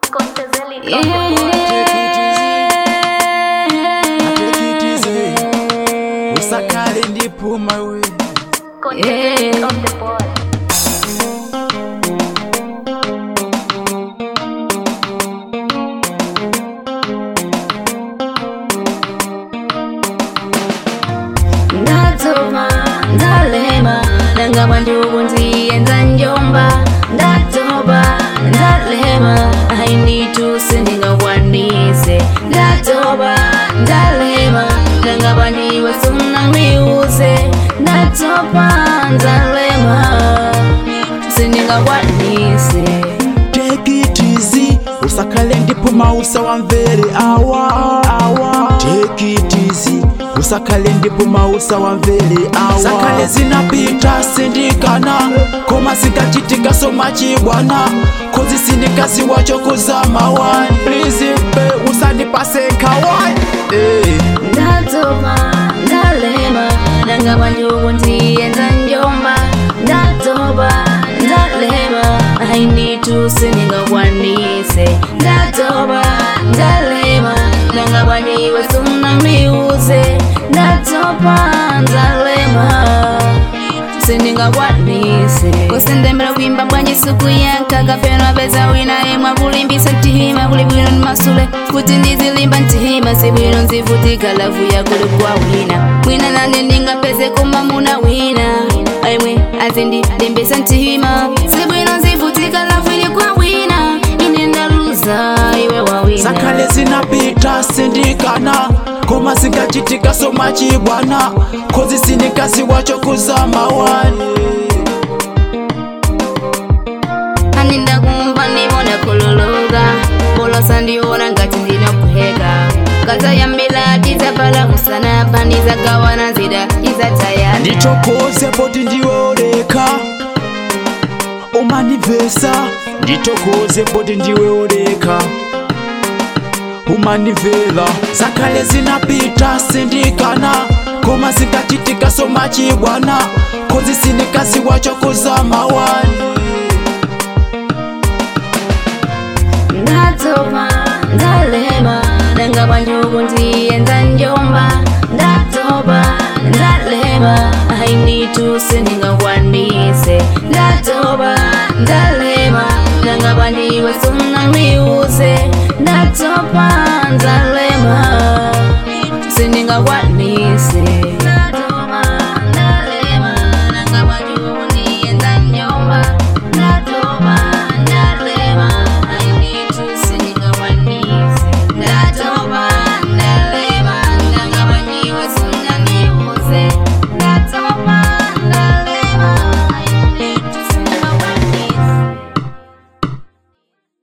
usakale ndipuma we ndatoma ndalema ndangabwa ndiukundiyenza njomba ndatoba ndalema ainituse ndingakwanise ndatoba ndalema ndangabwa ndiwe sunamiuze ndatoba ndalema sindingakwanise take it easy usakale ndipuma usawamvere awa awa take it easy usakale ndipuma usawamvere awa sakale zinapita sindikana koma singachitika somachibwana kozi sindikazi wacho kuzama wani please pe usandipase nkawani eh. ndatoba ndalema ndangabwa ndiukundiyenza njomba ndatoba ndalema ainituse ndingakwanise ndatoba ndalema ndangabwa ndiwe sunamiuze ndatoba ndalema sindingakwanise kusendembera kuimba bwanji siku yanka kapena peza wina imwe kulimbisa ntima kuli bwino ni masule kuti ndizilimba ntima si bwino nzivutika lavu yakuli kwa wina mwina nane ndingapeze kumamuna wina aimwe azindilimbisa ntima si bwino nzivutika lavu ili kwa wina ine ndaluza iwe wawina sakale zinapita sindikana koma singachitika somachibwana kozi sindikazi wacho kuzama wani aninda kumva ndibona kululuka polosa ndiona ngati ndinokuheka kazayambila tizapala kusana pandizagawana nzida tizatayana nditokoze poti ndiweoleka umanivesa nditokoze poti ndiweoleka umanivela sakale zinapita sindikana koma singachitika somachibwana kozi sindikazi wacho kuzama wani ndatopa ndalema ndangabwa ndiukundiyenza njomba ndatopa ndalema ainituse ndingakwanise ndatopa ndalema ndangabwa ndiwe sunamiuze ndatopa ndalema sindingakwanise